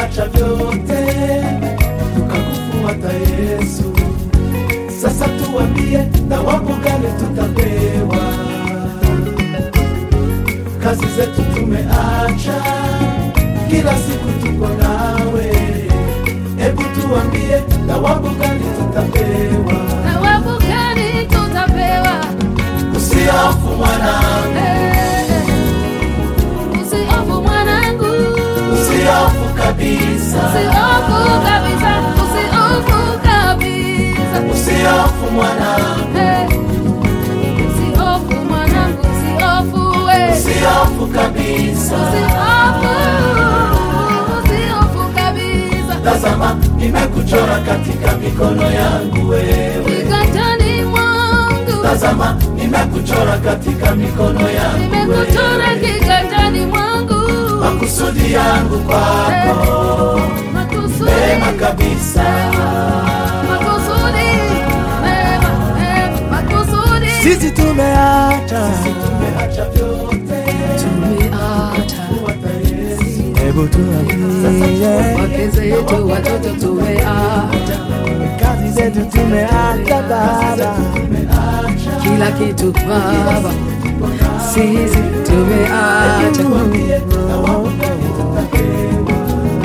tumeacha vyote tukakufuata Yesu. Sasa tuambie, thawabu gani tutapewa? Kazi zetu tumeacha, kila siku tuko nawe. Hebu tuambie, thawabu gani tutapewa? Thawabu gani tutapewa? Usihofu mwanangu, Eh, Usihofu mwanangu, usihofu kabisa, usihofu kabisa, usihofu kabisa. usihofu mwanangu, Eh, Usihofu mwanangu, usihofu we. usihofu kabisa. Usihofu, usihofu kabisa. Tazama, nimekuchora katika mikono yangu wewe. Kiganjani mwangu, Tazama, nimekuchora katika mikono yangu nimekuchora wewe. kiganjani mwangu. Makusudi yangu kwako Makusudi, mema kabisa. makusudi, mema, mema, makusudi. Sisi tumeacha, Tumeacha vyote Tumeacha kufuata Yesu. hebu tuambie, wake zetu, watoto tumeacha kazi zetu tumeacha Baba, kila kitu Baba, sisi tumeacha Tuambie, thawabu gani tutapewa?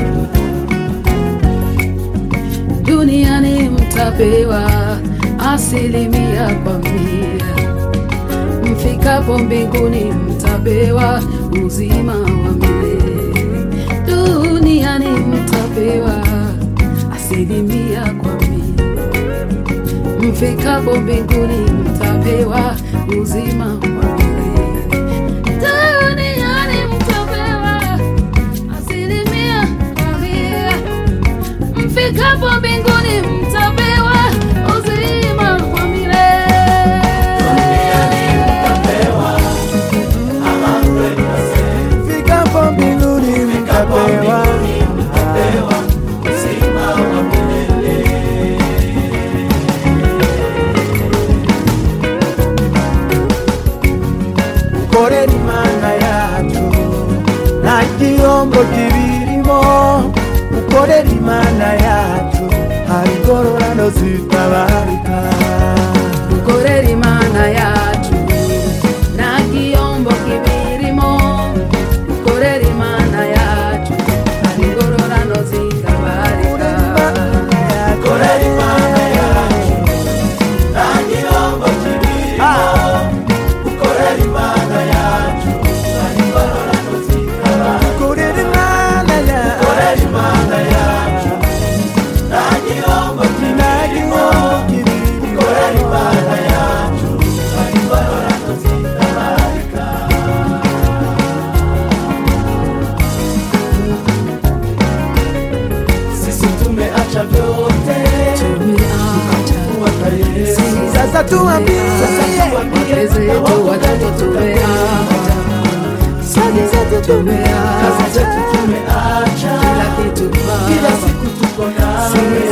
duniani mtapewa asilimia kwa mia, mfikapo mbinguni mtapewa uzima wa milele. Duniani mtapewa asilimia kwa mia, mfikapo mbinguni mtapewa uzima wa milele. Duniani mtapewa asilimia kwa mia mfikapo mbinguni mtapewa uzima wa milele. Mtapewa, ama kweli nasema, fikapo mbinguni mtapewa, mtapewa uzima wa milele. ukorera Imana yacu nta gihombo kibirimo, ukorera Imana yacu hari ingororano zitabarika. Ukorera Imana yacu nta gihombo kibirimo. Ukorera Imana yacu hari ingororano zitabarika. Korera Imana yacu, nta gihombo kibirimo. Ukorera Imana yacu, nta ngororano zitabarika. Ukorera Imana yacu Korera Imana yacu, nta gihombo nta kibirimo. gihombo kibirimo. Korera Imana yacu, nta ngororano zitabarika. Sisi tumeacha vyote Tumeacha kufuata Yesu. Sasa tuambie, wake zetu, watoto tumeacha, kazi zetu Kazi tumeacha zetu tumeacha, kila kitu kila Baba, siku tuko nawe. sisi